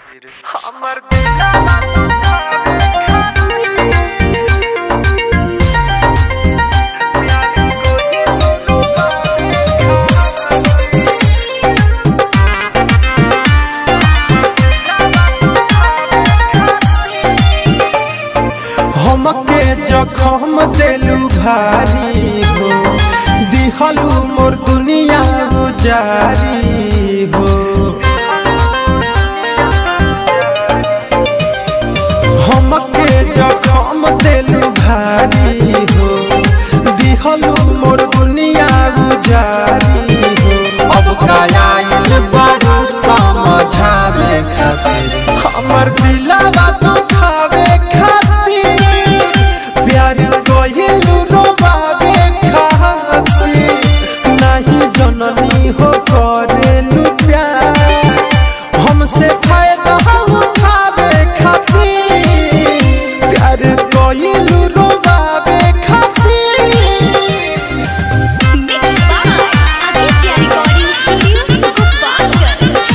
खातिर हमर दिलवा तुझावे हमके जखम देलू भारी हो दिहलू मोर दुनिया उजारी हो हमके जखम देलू भारी हो दिहलू मोर दुनिया उजारी हो अब कायल बड़ू समझावे खातिर हमर दिलवा तो खावे खातिर प्यार कइलू रोबावे खातिर नहीं जननी हो करेलू प्यार हमसे फायदा उठावे खातिर प्यार कइलू रोबावे खातिर Mixed by Aditya Recording Studio, Gopalganj.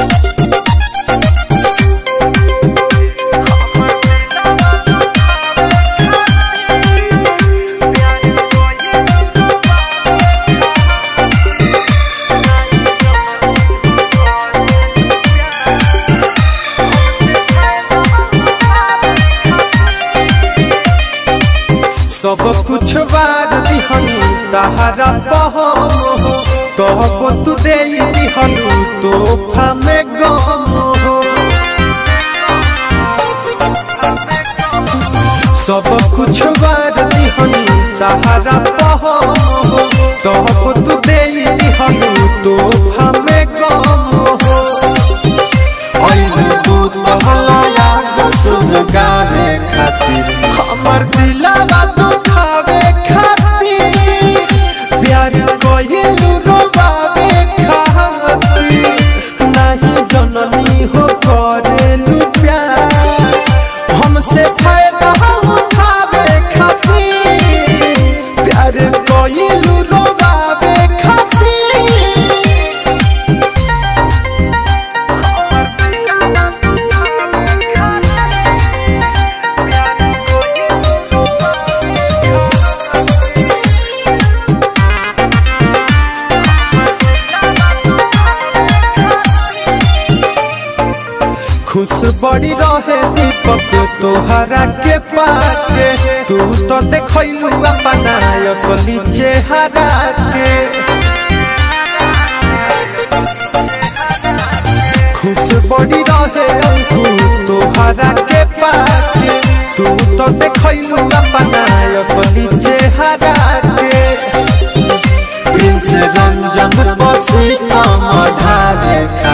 सब कुछ बार दिहनु तहरा पहम हो कहबो तू दे दिहनु तोहफा में गम हो सब कुछ बार दिहनु तहरा पहम हो कहबो तू दे दिहनु तोहफा में गम हो ऐलू तू तहला सुन गावे खातिर हमर दिलवा तो खावे खातिर प्यार कइलू रोबावे खातिर नहीं जननी हो करेलू प्यार हमसे फायदा उठावे खातिर प्यार कइलू रोबावे खातिर खुश बड़ी रहे दीपक तोहरा के पाके तू तो देखलू अपना असली चेहरा के खुश बड़ी रहे अंकु तोहरा के पाके तू तो देखलू अपना असली चेहरा के प्रिंस रंजन बसी कम ढावे खा